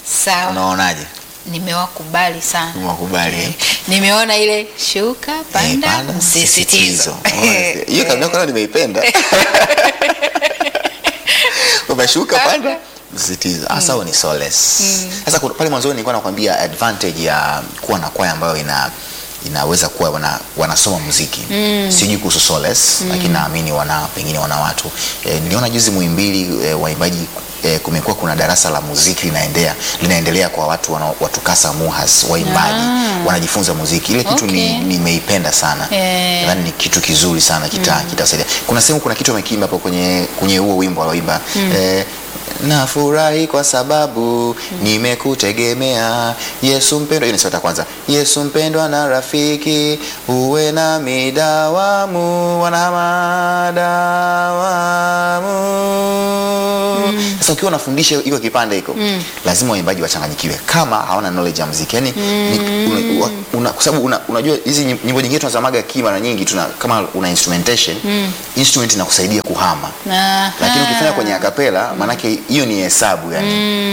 Sawa, Unaonaje? nimewakubali sana. Umewakubali, eh? Nimeona ile shuka Eh, panda, panda, msisitizo. msisitizo. Hiyo kabla kwanza nimeipenda. Umeshuka panda msisitizo. Hasa huo ni solace. Sasa kuna- pale mwanzoni nilikuwa nakwambia advantage ya kuwa na kwaya ambayo ina inaweza kuwa wana, wanasoma muziki sijui kuhusu solace lakini naamini wana pengine wana watu e, niliona juzi Muhimbili e, waimbaji e, kumekuwa kuna darasa la muziki linaendelea linaendelea kwa watu wana, watu kasa muhas waimbaji Ah. wanajifunza muziki ile kitu ni- Okay. nimeipenda sana Eh. nadhani ni kitu kizuri sana kita kitasaidia kuna sehemu kuna kitu amekiimba hapo kwenye kwenye huo wimbo aloimba eh, nafurahi kwa sababu nimekutegemea Yesu mpendwa. Hiyo ni sauti ya kwanza. Yesu mpendwa na rafiki, uwe na midawamu wanahama dawamu. Sasa ukiwa unafundisha iko kipande hiko lazima waimbaji wachanganyikiwe kama hawana knowledge ya muziki yani ni- una- una- kwa sababu una, unajua hizi nyim- nyimbo nyingine tunazamaga ki mara nyingi tuna kama una instrumentation instrument inakusaidia kuhama Aha. lakini ukifanya kwenye akapela maanake hiyo ni hesabu yani